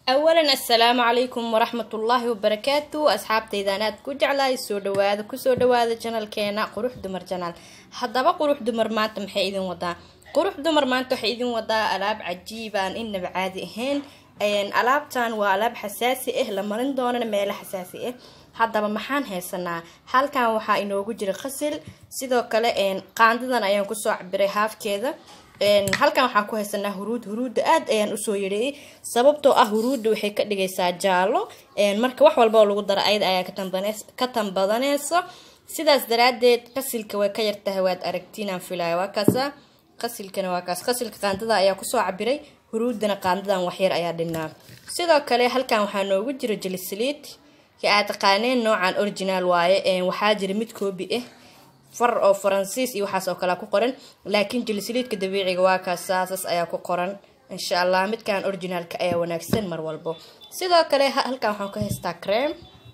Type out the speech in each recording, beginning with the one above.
awalan assalaamu calaykum waraxmatullaahi wabarakaatu asxaabtaydan aad ku jeclahay soo dhawaada kusoo dhawaada janalkeena qurux dumar janaal haddaba qurux dumar maanta maxay idin wadaa qurux dumar maanta waxay idin wadaa alaab cajiibaan inaba caadi ahayn alaabtan waa alaab xasaasi ah la marin doonana meelo xasaasi ah haddaba maxaan haysanaa halkan waxaa inoogu jira qasil sidoo kale qaandadan ayaan kusoo cabiray haafkeeda halkan waxaan ku haysanaa huruud huruudda aad ayaan usoo yareeyay sababtoo ah huruudda waxay ka dhigaysaa jaalo marka wax walba oo lagu daro ayada ayaa ka tanbadaneysa sidaas daraadeed qasilka way ka yartahay waad aragtiinaan filaya waa kaasa qasilkana waa kaas qasilka qaandada ayaa kusoo cabiray huruuddana qaandadan waxyar ayaa dhinaa sidoo kale halkan waxaa noogu jira jelisaliid ka aad taqaaneen noocan original waaye waxaa jira mid koobi ah far oo faransiis iyo waxaas oo kale ku qoran laakiin jilisaliidka dabiiciga waa kaas saasas ayaa ku qoran insha allah midkan originaalka ayaa wanaagsan mar walbo sidoo kale halkan waxaan ka haystaa cream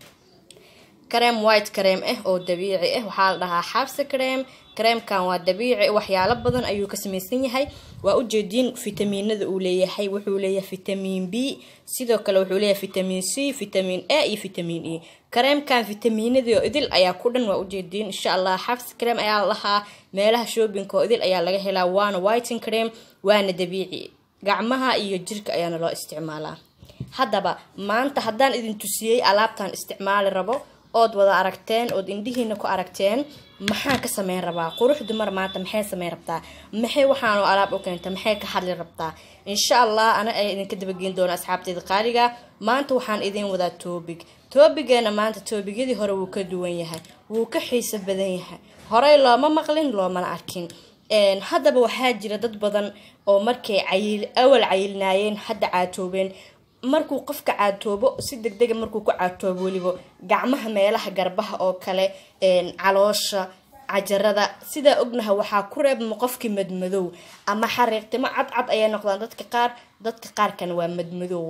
cream white cream ah oo dabiici ah waxaa la dhahaa xabsi cream creamkan waa dabiici waxyaalo badan ayuu ka samaysan yahay waa ujeediin fitamiinada uu leeyahay wuxuu leeyahay fitamiin b sidoo kale wuxuu leeyahay fitamiin c fitamiin a iyo fitamiin e kareemkan fitamiinadii oo idil ayaa ku dhan waa ujeediin insha allah xabsi cream ayaa la lahaa meelaha shoobinka oo idil ayaa laga helaa waana whiting cream waana dabiici gacmaha iyo jirka ayaana loo isticmaalaa haddaba maanta haddaan idin tusiyey alaabtan isticmaali rabo ood wada aragteen ood indhihiina ku aragteen maxaan ka sameyn rabaa qurux dumar maanta maxay sameyn rabtaa maxay waxaanu alaab u keenta maxay ka hadli rabtaa insha allah ana ay idinka dabageyn doona asxaabteeda qaaliga maanta waxaan idin wadaa toobig toobigeena maanta toobigyadii hore wuu ka duwan yahay wuu ka xiiso badan yahay horey looma maqlin loomana arkin haddaba waxaa jira dad badan oo markay cayil awal cayilnaayeen hadda caatoobeen markuu qofka caatoobo si deg dega markuu ku caatoobo weliba gacmaha meelaha garbaha oo kale caloosha cajarada sidaa ognaha waxaa ku reebma qofkii madmadow ama xariiqtimo cadcad ayay noqdaan dadka qaar dadka qaarkana waa madmadow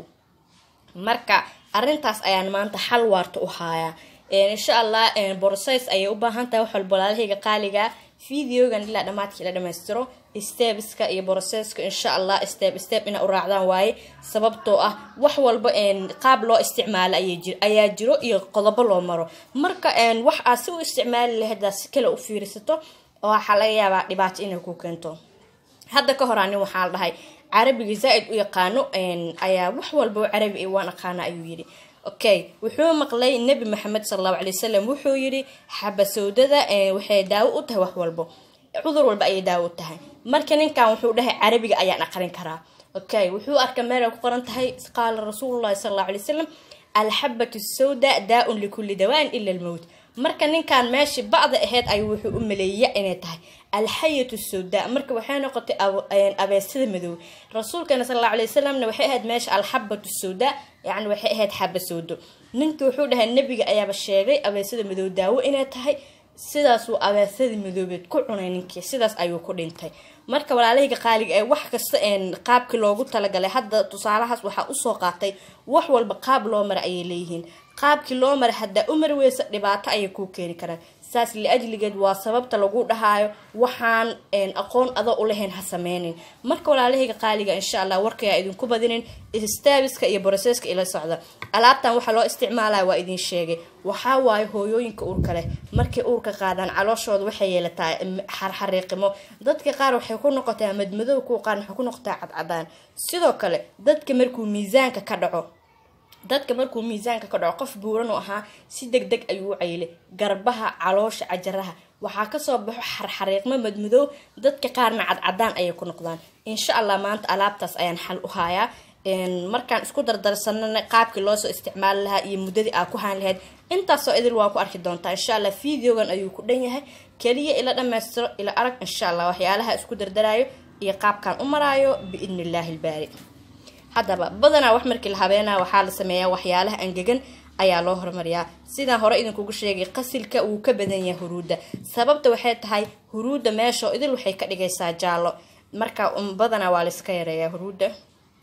marka arintaas ayaan maanta xal waarta u haayaa insha allah borsays ayay u baahan tahay wax walba walaalahayga qaaliga videogan ilaa dhamaadkii la dhamaystiro stebiska iyo broseska insha allah step step ina u raacdaan waaye sababtoo ah wax walba qaab loo isticmaalo ayaa jiro iyo qodobo loo maro marka wax aad si u isticmaali lahayd si kale u fiirisato waxaa laga yaabaa dhibaato inay ku keento hadda ka hor anin waxaa la dhahay carabiga zaa-id u yaqaano ayaa wax walba carabi waan aqaana ayuu yidhi okay wuxuu maqlay nebi maxamed sal allahu calay wasalam wuxuu yidhi xabasowdada waxay daawo u tahay wax walbo cudur walba ayay daawo u tahay marka ninkan wuxuu dhahay carabiga ayaan aqrin karaa okay wuxuu arka meel ay ku qoran tahay qaala rasuululahi sal allahu alay wasalam alxabatu sawda daa-un likulli dawaan ila almowt marka ninkan meeshii bacda ahayd ayuu wuxuu u maleeya inay tahay alxayatu sawda marka waxay noqotay abeesada madow rasuulkana sal alla alay wasalamna waxay ahayd meesha alxabatu sawda yacni waxay ahayd xaba sawdo ninka wuxuu dhahay nebiga ayaaba sheegay abeesada madow daawo inay tahay sidaasuu abeesadii madoobeed ku cunay ninkii sidaas ayuu ku dhintay marka walaalahayga qaaliga ee wax kasta qaabkii loogu talagalay hadda tusaalahaas waxaa usoo qaatay wax walba qaab loo mara ayay leeyihiin qaabkii loo mara haddaa u mari weysa dhibaato ayay kuu keeni karaan saas liajligeed waa sababta lagu dhahaayo waxaan aqoon adoo ulahayn ha sameynin marka walaalahayga qaaliga insha allah warkayaa idinku badinin stabiska iyo broseska ila socda alaabtan waxaa loo isticmaalaya waa idin sheegay waxaa waaye hooyooyinka uurka leh markay uurka qaadaan calooshooda waxay yeelataa xarxariiqimo dadka qaar waxay ku noqotaa madmadow kuwa qaar waxay ku noqotaa cadcadaan sidoo kale dadka markuu miisaanka ka dhaco dadka markuu miisaanka ka dhaco qof buuran oo ahaa si deg deg ayuu u cayilay garbaha caloosha cajaraha waxaa kasoo baxo xarxariiqmo madmadow dadka qaarna cadcadaan ayay ku noqdaan insha allah maanta alaabtaas ayaan xal u haayaa markaan isku dardarsanana qaabkii loosoo isticmaali lahaa iyo muddadii aa ku haan lahayd intaasoo idil waa ku arki doontaa insha allah videogan ayuu ku dhan yahay keliya ila dhammaystiro ila arag insha allah waxyaalaha isku dardaraayo iyo qaabkaan u maraayo biidni illaahi ilbaari haddaba badanaa wax markii la habeenaa waxaa la sameeyaa waxyaalaha angegan ayaa loo horumariyaa sidaan hore idinkugu sheegay qasilka wuu ka badan yahay huruudda sababta waxay tahay huruudda meeshao idil waxay ka dhigaysaa jaallo marka badanaa waa layska yareeyaa huruudda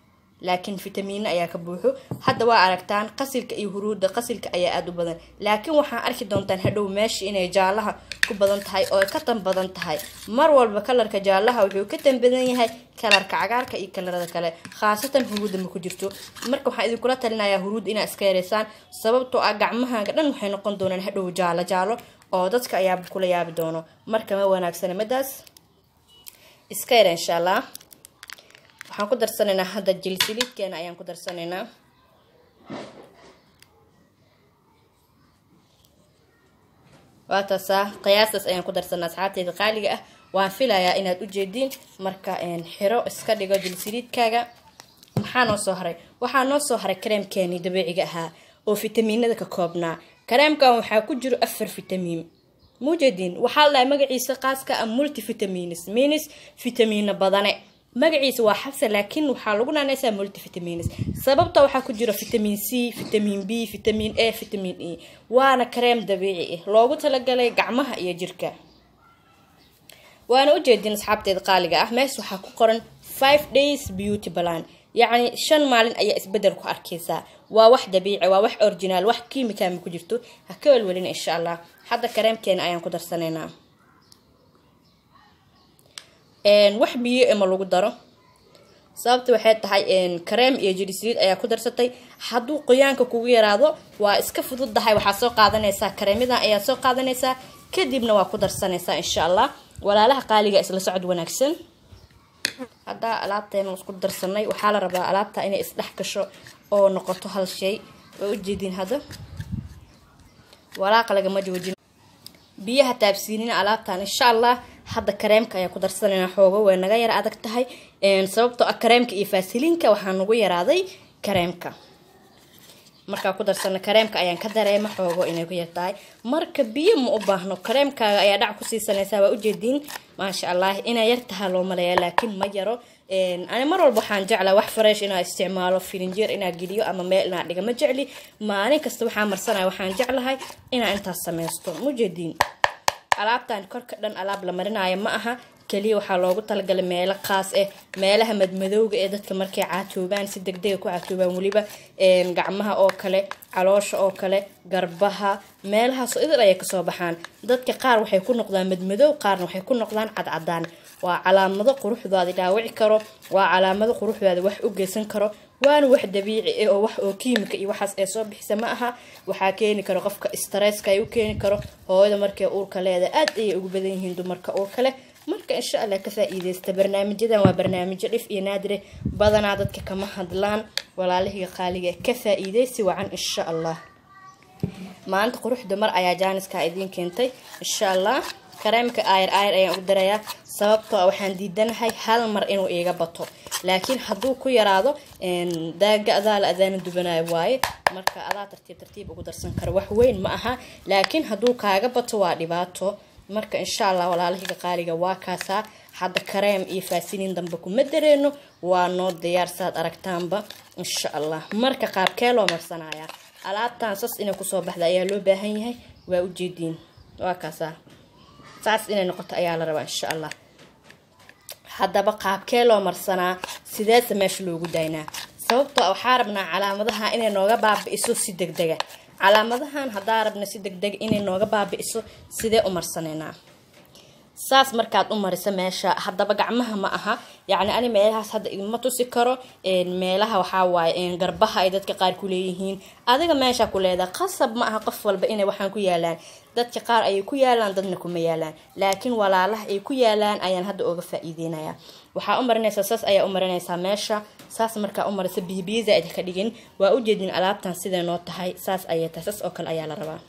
laakiin fitamiino ayaa ka buuxo hadda waa aragtaan qasilka iyo huruudda qasilka ayaa aada u badan laakiin waxaan arki doontaan hadhow meesha inay jaalaha ku badan tahay oo ka tan badan tahay mar walba kalarka jaalaha wuxuu ka tan badan yahay kalarka cagaarka iyo kalarada kale khaasatan huruudda ma ku jirto marka waxaan idinkula talinayaa huruudda inaad iska yareysaan sababtoo ah gacmahaaga dhan waxay noqon doonaan hadhow jaalo jaalo oo dadka ayaaba kula yaabi doono marka ma wanaagsana madaas iska yara insha allah waxaan ku darsanaynaa hadda jilsiliidkeena ayaan ku darsanaynaa waa taasaa qiyaastaas ayaan ku darsanaa asxaabteyda qaaliga ah waan filayaa inaad u jeediin marka xiro iska dhigo jilsiliidkaaga maxaa noo soo haray waxaa noo soo haray kareemkeenii dabiiciga ahaa oo fitamiinada ka koobnaa kareemkan waxaa ku jiro afar fitamiin mujeediin waxaa la dhahay magaciisa qaaska a multivitaminis minis fitamiino badane magaciisa waa xabsa laakiin waxaa lagu naanaysaa multivitaminis sababta waxaa ku jira vitamin c vitamin b vitamin a vitamin e waana kareem dabiici ah loogu talagalay gacmaha iyo jirka waana ujeedin asxaabteeda qaaliga ah mees waxaa ku qoran five days beauty balan yacni shan maalin ayaa isbedel ku arkaysaa waa wax dabiici waa wax originaal wax kiimikaama ku jirto ha ka welwelina insha allah hadda kareemkeena ayaan ku darsanaynaa wax biyo ema lagu daro sababta waxay tahay kareem iyo jirisliid ayaa ku darsatay hadduu qoyaanka kugu yaraado waa iska fududdahay waxaa soo qaadanaysaa kareemadan ayaa soo qaadanaysaa kadibna waa ku darsanaysaa insha allah walaalaha qaaliga isla socod wanaagsan haddaa alaabteena isku darsanay waxaa la rabaa alaabta inay isdhex gasho oo noqoto hal shay waa ujeediin hadda walaaqa lagama joojin biyaha taabsiinina alaabtan insha allah hadda kareemka ayaa ku darsanayna xoogo way naga yara adag tahay sababtoo ah kareemka iyo faasiliinka waxaa nagu yaraaday kareemka markaa ku darsana kareemka ayaan ka dareema xoogo inay ku yartahay marka biyo ma u baahno kareemkaaga ayaa dhac ku siisanaysaa waa ujeediin maasha allah inay yar tahaa loo maleeya laakiin ma yaro ani mar walba waxaan jeclaa wax fresh inaa isticmaalo filinjeer inaa geliyo ama meel inaa dhiga ma jecli maalin kasta waxaa marsanaya waxaan jeclahay inaa intaas sameysto mujeediin alaabtan korka dhan alaab la marinayo ma aha keliya waxaa loogu talagalay meelo khaas ah meelaha madmadowga ee dadka markay caatoobaan si degdega ku caatoobaan weliba gacmaha oo kale caloosha oo kale garbaha meelahaas idil ayay kasoo baxaan dadka qaar waxay ku noqdaan madmadow qaarna waxay ku noqdaan cadcadaan waa calaamado quruxdaadi dhaawici karo waa calaamado quruxdaadi wax u geysan karo waana wax dabiici ah oo wax oo kiimika iyo waxaas ee soo bixisa ma aha waxaa keeni karo qofka stresska ay u keeni karo hooyada markay uurka leeda aad ayay ugu badan yihiin dumarka uurka leh marka insha allah ka faa-iideysta barnaamijyadan waa barnaamijyo dhif iyo naadire badanaa dadka kama hadlaan walaalihiga qaaliga ka faa-iideysi wacan insha allah maanta quruxda mar ayaa jaaniska idiin keentay insha allah kareemka ayr ayr ayaan ugu darayaa sababtoo a waxaan diidanahay hal mar inuu iiga bato laakiin hadduu ku yaraado daaga adaa la adaana dubanayo waaye marka adaa tartiib tartiib ugu darsan karo wax weyn ma aha laakiin hadduu kaaga bato waa dhibaato marka insha allah walaalahiga qaaliga waa kaasaa hadda kareem iyo faasiniin dambe kuma dareeno waa noo diyaar saad aragtaanba insha allah marka qaabkee loo marsanayaa alaabtan sas inay kusoo baxda ayaa loo baahan yahay waa ujeediin waa kaasaa saas inay noqoto ayaa la rabaa insha allah haddaba qaabkee loo marsanaa sideese meesha loogu daynaa sababtoo waxaa rabnaa calaamadaha inay nooga baabi-iso si deg dega calaamadahan haddaa rabna si deg dega inay nooga baabi-iso sidee u marsanaynaa saas markaad u mariso meesha haddaba gacmaha ma aha yacni ani meelahaas hadda idma tusi karo meelaha waxaa waaye garbaha ay dadka qaar ku leeyihiin adiga meesha ku leedaha qasab ma aha qof walba inay waxaan ku yaalaan dadka qaar ayay ku yaalaan dadna kuma yaalaan laakiin walaalaha ay ku yaalaan ayaan hadda oga faa-iideynaya waxaa u marinaysaa saas ayaa u marinaysaa meesha saas markaa u marisa biyobiyo zaa-id ka dhigin waa ujeedin alaabtan siday noo tahay saas ayay tahay saas oo kale ayaa la rabaa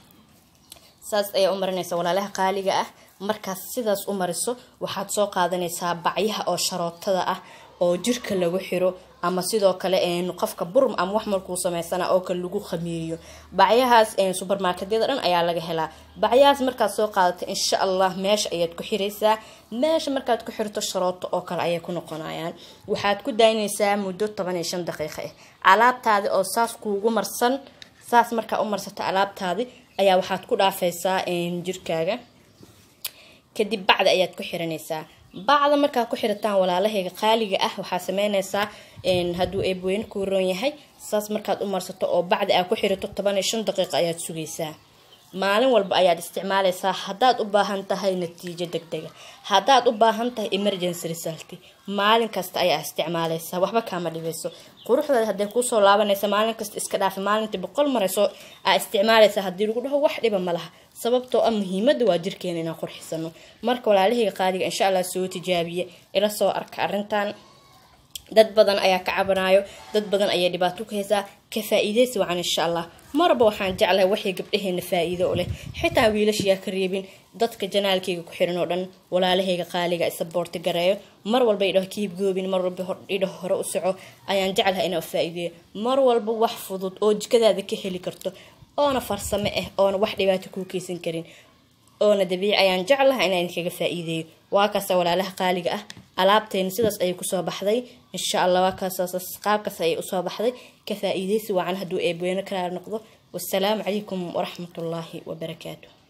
saas ayaa u marinaysa walaalaha qaaliga ah markaas sidaas u mariso waxaad soo qaadanaysaa bacyaha oo sharootada ah oo jirka lagu xiro ama sidoo kale qofka burum ama wax markuu sameysana oo kale lagu khamiiriyo bacyahaas subermarketyada dhan ayaa laga helaa bacyahaas markaad soo qaadato insha allah meesha ayaad ku xiraysaa meesha markaad ku xirto sharooto oo kale ayay ku noqonayaan waxaad ku daynaysaa muddo toban iyo shan daqiiqo ah alaabtaadi oo saas kuugu marsan saas markaa u marsato alaabtaadi ayaa waxaad ku dhaafaysaa jirkaaga kadib bacda ayaad ku xiranaysaa bacda markaa ku xirataan walaalahayga qaaliga ah waxaa sameynaysaa hadduu eebweyne kuu roon yahay saas markaad u marsato oo bacdi aa ku xirato toban iyo shan daqiiqa ayaad sugaysaa maalin walba ayaad isticmaalaysaa haddaad u baahan tahay natiijo deg dega haddaad u baahan tahay emergency result maalin kasta ayaa isticmaalaysaa waxba kaama dhibayso quruxdaada hadday kuusoo laabanaysa maalin kasta iska dhaafa maalintii boqol marayso aa isticmaalaysaa haddii lagu dhaho wax dhiba ma laha sababtoo ah muhiimada waa jirkeena inaan qurxisano marka walaalahayga qaadiga insha allah soo tijaabiye ila soo arka arrintan dad badan ayaa ka cabanayo dad badan ayaa dhibaato ku haysaa ka faa-iideysi wacan insha allah marba waxaan jeclahay waxay gabdhaheena faa-iido u leh xitaa wiilashayaa ka reebin dadka janaalkayga ku xiran oo dhan walaalahayga qaaliga isaboorti gareeyo mar walba idhaho kiib goobin mar walba idhaho hore u soco ayaan jeclahay inaa faa-iideeyo mar walba wax fudud oo jikadaada ka heli karto oona farsamo ah oona wax dhibaato kuu keysan karin oona dabiici ayaan jeclaha inaan idinkaga faa-iideeyo waa kaasa walaalaha qaaliga ah alaabteena sidaas ayay kusoo baxday insha allah waa kaas qaabkaas ayay usoo baxday ka faa-iideysi wacan hadduu eebweyne kala noqdo wasalaamu calaykum waraxmatullaahi wabarakaatu